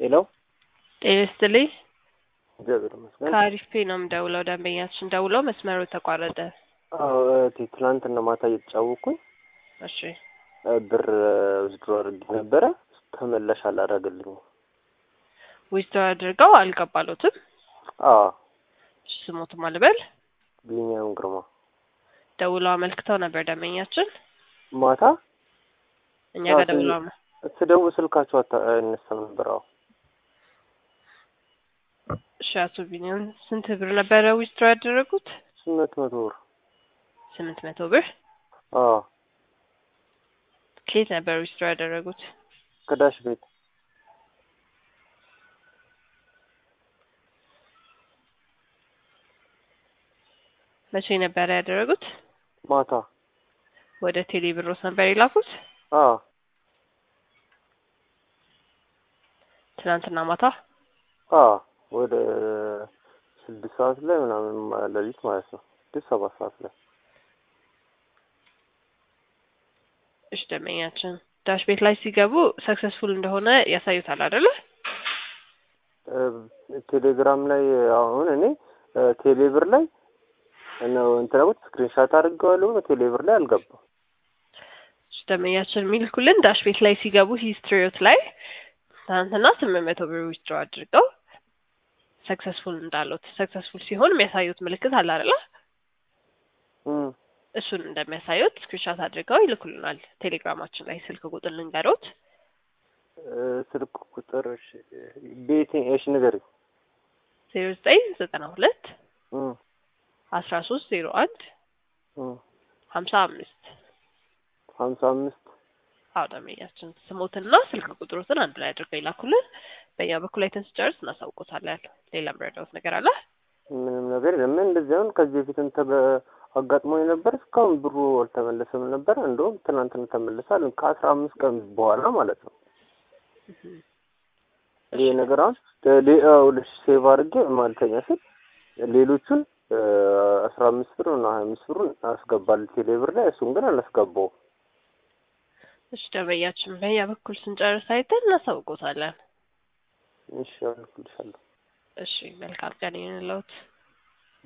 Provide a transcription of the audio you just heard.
ሄሎ ጤና ይስጥልኝ። እግዚአብሔር ይመስገን። ከአሪፍ ፔ ነው የምደውለው። ደንበኛችን ደውለው መስመሩ ተቋረጠ። አዎ እህቴ ትናንትና ማታ እየተጫወኩኝ እሺ እ ብር ውዝድሮ አድርጌ ነበረ ተመላሽ አላደረገልኝም። ዊዝድሮ አድርገው አልገባሎትም። አዎ እሺ ስሞትም አልበል ቢኒያም ግርማ ደውለው አመልክተው ነበር ደንበኛችን ማታ እኛ አዎ፣ ጋር ደውለው አመ- ስደውል ስልካቸው አታ- አይነሳም ነበር። አዎ እሺ አቶ ቢኒያም ስንት ብር ነበረ ዊዝድሮ ያደረጉት? ስምንት መቶ ብር ስምንት መቶ ብር አዎ ከየት ነበር ዊዝድሮ ያደረጉት? ከዳሽ ቤት መቼ ነበረ ያደረጉት? ማታ ወደ ቴሌ ብሮስ ነበር የላኩት? አዎ ትናንትና ማታ አዎ ወደ ስድስት ሰዓት ላይ ምናምን ማ- ሌሊት ማለት ነው ስድስት ሰባት ሰዓት ላይ እሺ ደንበኛችን ዳሽ ቤት ላይ ሲገቡ ሰክሰስፉል እንደሆነ ያሳዩታል አይደለ? እ ቴሌግራም ላይ አሁን እኔ እ ቴሌብር ላይ ነው እንትን ያልኩት ስክሪንሻት አድርጌዋለሁ። ቴሌብር ላይ አልገባም። እሺ ደንበኛችን የሚልኩልን ዳሽ ቤት ላይ ሲገቡ ሂስትሪዎት ላይ ትናንትና ስምንት መቶ ብር ዊዝድሮ አድርገው ሰክሰስፉል እንዳሉት ሰክሰስፉል ሲሆን የሚያሳዩት ምልክት አለ አይደለ? እም እሱን እንደሚያሳዩት ስክሪንሻት አድርገው ይልኩልናል። ቴሌግራማችን ላይ ስልክ ቁጥር ልንገሮት እ ስልክ ቁጥር እሺ ቤቴ እሺ ንገሪኝ። ዜሮ ዘጠኝ ዘጠና ሁለት እም አስራ ሶስት ዜሮ አንድ እም ሀምሳ አምስት ሀምሳ አምስት አዎ ደንበኛችን ስሞትና ስልክ ቁጥሮትን አንድ ላይ አድርገው ይላኩልን። በእኛ በኩል አይተን ስጨርስ እናሳውቆታለን። ሌላ ምረዳውት ነገር አለ? ምንም ነገር የለም። ምን እንደዚህ አሁን ከዚህ በፊትም ተገ አጋጥሞኝ ነበር። እስካሁን ብሩ አልተመለሰም ነበር። እንደውም ትናንትና ተመልሷል ከአስራ አምስት ቀን በኋላ ማለት ነው። ይሄ ነገር አሁን ሌ- አዎ ልሽ ሴቭ አድርጌ ማለተኛ ስል ሌሎቹን እ አስራ አምስት ብር እና ሀያ አምስት ብሩን አስገባል ቴሌብር ላይ እሱን ግን አላስገባውም። እሺ ደንበኛችን በእኛ በኩል ስንጨርስ አይተን እናሳውቆታለን። እሺ አልኩልሻለሁ። እሺ መልካም ቀን ይሁንልዎት።